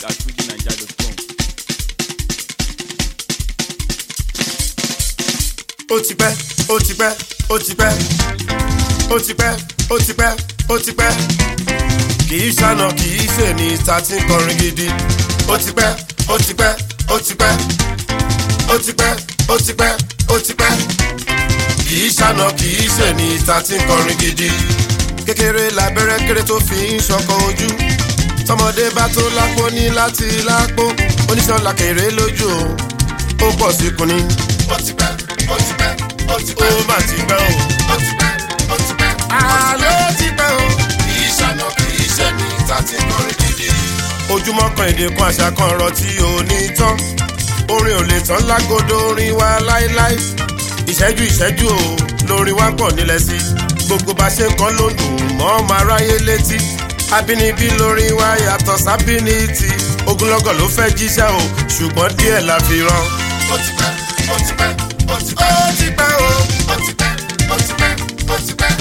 at fujinaija.com. ó ti pẹ́ ó ti pẹ́ ó ti pẹ́ ó ti pẹ́ ó ti pẹ́ ó ti pẹ́ kì í ṣàna kì í ṣe ní ta tí ń kọrin gidi ó ti pẹ́ ó ti pẹ́ ó ti pẹ́ ó ti pẹ́ ó ti pẹ́ ó ti pẹ́ kì í ṣàna kì í ṣe ní ta tí ń kọrin gidi kékeré labẹ́rẹ́ kéré tó fi ń ṣọkọ ojú tọmọdé bá tó lápò ní láti lápò oníṣọ́lá kéré lójú o ó pọ̀ sí kunni. ó ti pẹ́ ó ti pẹ́ ó ti pẹ́ ó mà ti pẹ́ o. ó ti pẹ́ ó ti pẹ́ àlọ́ ó ti pẹ́ o. kì í ṣàna kì í ṣe ní ta tí ń kọrin gidi. ojúmọ́ kan èdè kan àṣà kan ọ̀rọ̀ tí ò ní tán orin ò lè tán lágodo orin wa láéláé ìṣẹ́jú ìṣẹ́jú o lórin wa pọ̀ nílẹ̀ sí gbogbo bá ṣe ń kọ́ ló ń dùn mọ́ ọmọ aráyé létí abínibí lórin wa yàtọ̀ sábínítì ogunlọ́gọ̀ ló fẹ́ jíṣẹ́ o ṣùgbọ́n díẹ̀ la fi rán. ó ti pẹ́ ó ti pẹ́ ó ti pẹ́ ó ti pẹ́ o ó ti pẹ́ ó ti pẹ́ ó ti pẹ́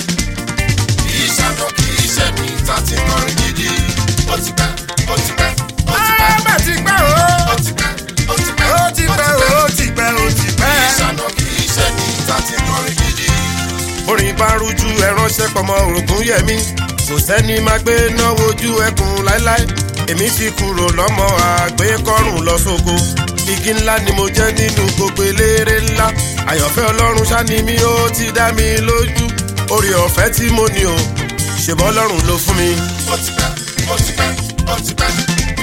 kì í ṣàná kì í ṣe ní ta ti kọrin gidi ó ti pẹ́ ó ti pẹ́ ó ti pẹ́ bẹ́ẹ̀ ti pẹ́ o ó ti pẹ́ ó ti pẹ́ ó ti pẹ́ o ó ti pẹ́ ó ti pẹ́ kì í ṣàná kì í ṣe ní ta ti kọrin gidi. orin bá rújú ẹ ránṣẹ́ pọmọ orogún yẹmí kò sẹ́ni máa gbé náwó ojú ẹkùn láéláé èmi ti kúrò lọ́mọ àgbékọ́rùn lọ sóko igi ńlá ni mo jẹ́ nínú gbogbo eléré ńlá àyànfẹ́ ọlọ́run ṣáni mi ó ti dá mi lójú orí ọ̀fẹ́ tí mo ní o ṣèbọ́ ọlọ́run ló fún mi. ó ti pẹ́ ó ti pẹ́ ó ti pẹ́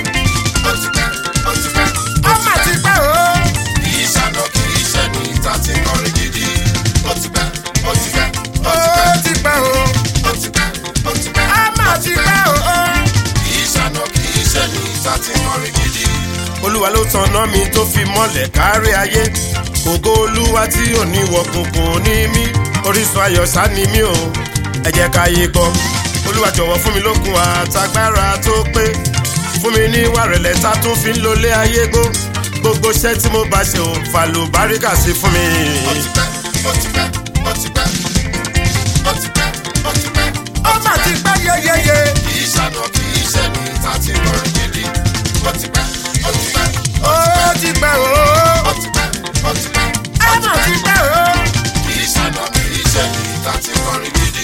ó ti pẹ́ ó ti pẹ́. ó mà ti pẹ́ o. kì í ṣàná kì í ṣe ní ta ti kọrin gidi. ó ti pẹ́ ó ti pẹ́ ó ti pẹ́ o. ó ti pẹ́ ó ti pẹ́ ó mà ti pẹ́ o. kì í ṣàná kì í ṣe ní ta ti kọrin gidi. olúwa ló tanná mi tó fi mọ́lẹ̀ kárí ayé ògo olúwa tí ò ní wọ̀kùnkùn ní mí orísun ayọ̀ sá ni mí o ẹ jẹ́ ká yé gbọ́ olúwa jọ̀wọ́ fún mi lókun àtagbára tó pé fún mi ní ìwà rẹ̀lẹ̀ tá tún fi ń lólé ayé gbó gbogbo iṣẹ́ tí mo bá ṣe ò fàlù báríkà sí fún mi. ó ti pẹ́ ó ti pẹ́ ó ti pẹ́ ó ti pẹ́ ó ti pẹ́ ó mà ti pẹ́ yeyeye. kì í ṣàná kì í ṣe ní ta ti kọrin gidi ó ti pẹ́ ó ti pẹ́ ó ti pẹ́ o ó ti pẹ́ ó ti pẹ́ ó mà ti pẹ́ o. kì í ṣàná kì í ṣe ní ta ti kọrin gidi.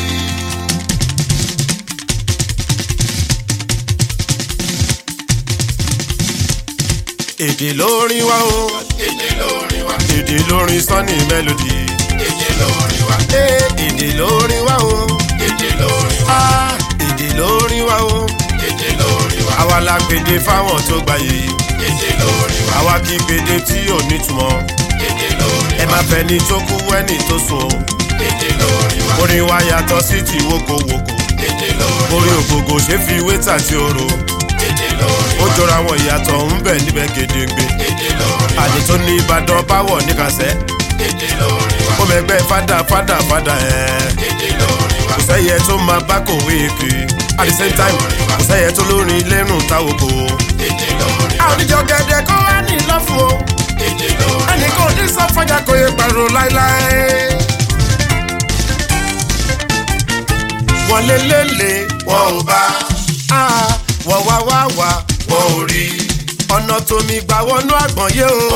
èdè lórin wa o. èdè lórin wa. èdè lórin sunny melody. èdè lórin wa. èdè lórin wa o. èdè lórin wa. èdè lórin wa o. èdè lórin wa. àwa la gbèdé fáwọn tó gbà yìí. èdè lórin wa. àwa kì í gbèdé tí ò nítumọ̀. èdè lórin wa. ẹ má fẹ́ ni tó kú ẹni tó sùn o. èdè lórin wa. orin wa yàtọ̀ sí ti wokowoko. èdè lórin wa. orin ògògò ṣe fi wétà tí o ro èdè lórí wa. ó jọra àwọn ìyàtọ̀ ń bẹ̀ níbẹ̀ gedegbe. èdè lórí wa. àdè tó ní ìbàdàn báwọ̀ níkàsẹ́. èdè lórí wa. ó mẹgbẹ́ fada fada fada ẹ̀. èdè lórí wa. kò sẹ́yẹ tó máa bá kòwé kiri. at the same time kò sẹ́yẹ tó lórin lẹ́rùn táwọn kò. èdè lórí wa. àwùjọ gẹ̀dẹ̀ kó wá ní lọ́fù o. èdè lórí wa. ẹnì kan ní sọ fọjà kò yẹ pàrọ̀ láéláé. wọ́n lé lélẹ̀ wọ́n ò bá wọ́n wá wá wá wọ́n ò rí ọ̀nà tómi gbà wọnú àgbọ̀n yé o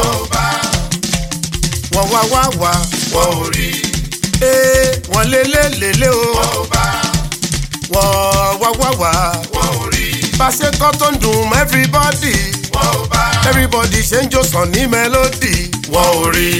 wọ́n wá wá wá wọ́n ò rí ee wọ́n lé lé lé lé o wọ́n wá wá wá wọ́n ò rí pàṣẹ kọ́ tó ń dùn mọ́ everybody everybody ṣe ń jó sàn ní melody wọ́n ò rí.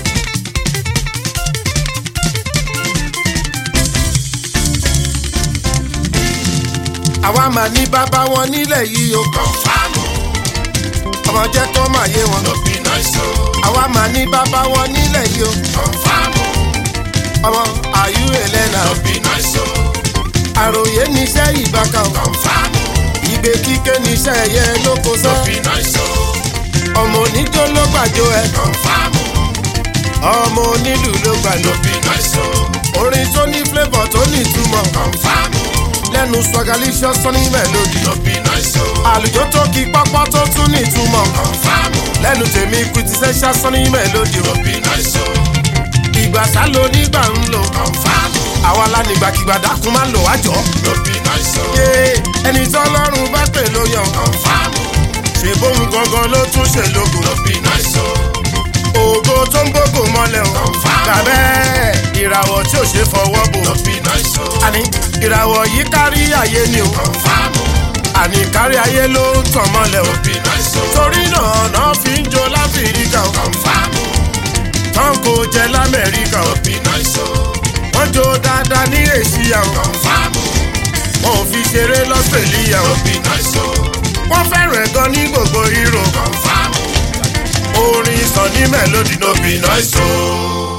àwa máa ní bàbá wọn nílẹ̀ yìí o. kọ̀ǹfàmù. ọmọ jẹ́ kó máa yé wọn. ló bí náà ṣó. àwa máa ní bàbá wọn nílẹ̀ yìí o. kọ̀ǹfàmù. ọmọ àyù ẹlẹ́nà. ló bí náà ṣó. àròyé níṣẹ́ ìbáka o. kọ̀ǹfàmù. ìgbé kíké níṣẹ́ ẹ̀yẹ lóko sọ. ló bí náà ṣó. ọmọ oníjó ló gbàjọ ẹ. kọ̀ǹfàmù. ọmọ onílù ló gbàjọ. ló bí náà ṣó. orin tó ní flavour tó ní ìtumọ̀. kọ̀ǹfàmù lẹ́nu swagalicious sunny melody. lóbi náà ṣó. àlùjọ tó kí pápá tó tún ní ìtumọ̀. kọ̀nfàmù. lẹ́nu tèmi quintessential sunny melody. lóbi náà ṣó. ìgbà sálò nígbà ń lò. kọ̀nfàmù. àwa la nígbàkigbà dákun máa ń lò wájọ. lóbi náà ṣó. ẹni tí ọlọ́run bá pè ló yan. kọ̀nfàmù. ṣe bóun gangan ló tún ṣe lógo no be nice o. ògo tó ń gbógo mọ́lẹ̀ o Confirm. tàbẹ́ ìràwọ̀ tí ò ṣe fọwọ́ bò no be nice o. àní ìràwọ̀ yìí kárí ayé ni o confam o. àní kárí ayé ló ń tàn mọ́lẹ̀ o no be nice o. torí náà náà fi ń jó láfíríkà o confam o. tán kò jẹ lamẹ́ríkà o no be nice o. wọ́n jó dáadáa ní èsìyà o confam o. wọn ò fi ṣeré lọ́sẹ̀líyà o no be nice o. wọ́n fẹ́ràn ẹ̀ gan ní gbogbo hero confam o. orin sàn ní mélòdì no be nice o.